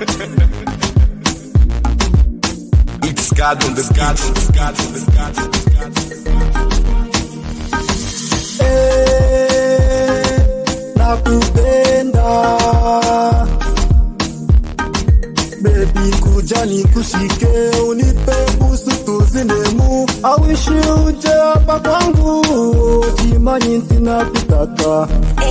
It's God on the God on the God on the God on the God. Eh, nakupenda bebi kuja nikushike unipe busu tuzinemu awishi uje hapa kwangu jimanyi ntinakutaka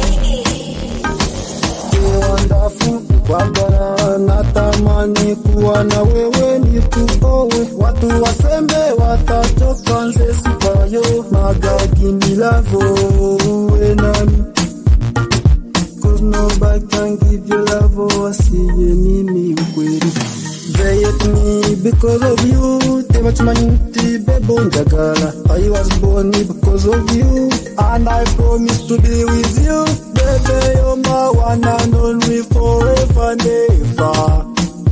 kiwandafu kwagara natamani kuwa na wewe nikuowe watu wasembe watachoka nze sipayo magagi milavo uwe nami Cause nobody can give you love wasiye mimi ukweli They hate me because of you tebakimanyi nti bebo njagala I was born because of you And I promise to be with you Baby you're my one and only forever and ever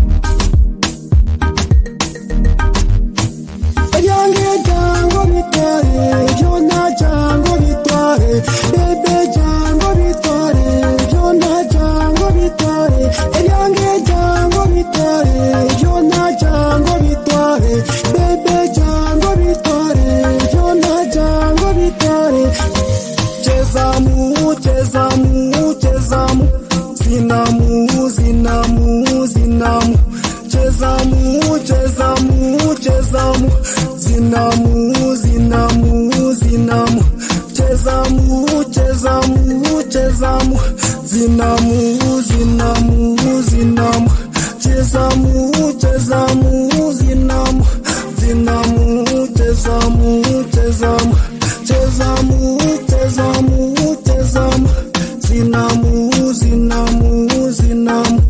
ebyange jango bitware byona jango bitware bebe jango bitware byona jango bitware ebyange jango bitware byona jango bitware bebe jango bitware byona jango bitware chezamu chezamu chezamu zinamu zinamu zinamu chezamu chezamu chezamu zinamu zinamu zinamu chezamu chezamu chezamu zinamu zinamu zinamu chezamu chezamu zinamu zinamu chezamu chezamu chezamu chezamu chezamu zinamu zinamu zinamu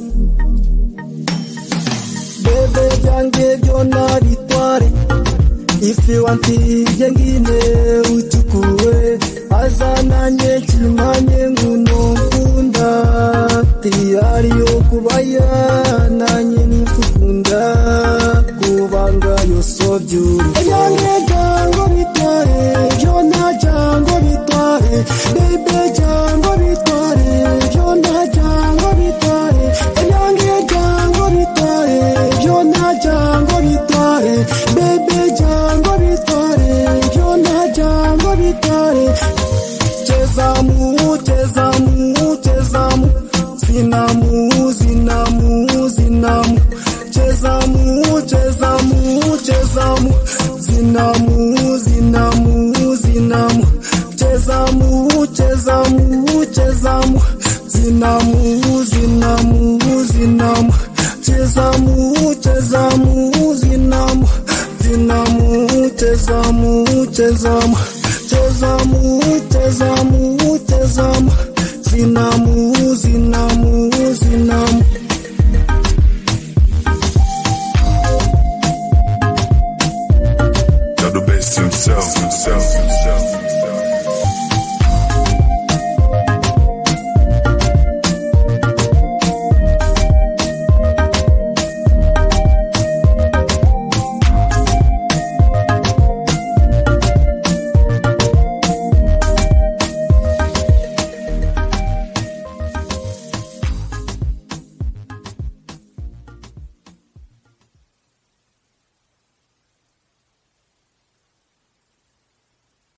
bebe byange byona bitware ifi wantiye ngine uchukue azananye kimanye nguno nkunda tiyari yo kubaya nanye nikukunda kubanga yoso byuri ebyange jango bitware byona jango bitware bebe jango bitware byona jango bitware ebyange jango bitware byona jango bitware bebe jango bitware byona jango bitware chezamu chezamu chezamu zinamu zinamu zinamu chezamu chezamu chezamu zinamu zinamu zinamu chezamu chezamu chezamu zinamu zinamu zinamu chezamu chezamu zinamu zinamu chezamu chezamu chezamu chezamu chezamu zinamu zinamu zinamu You're the best himself, himself, himself.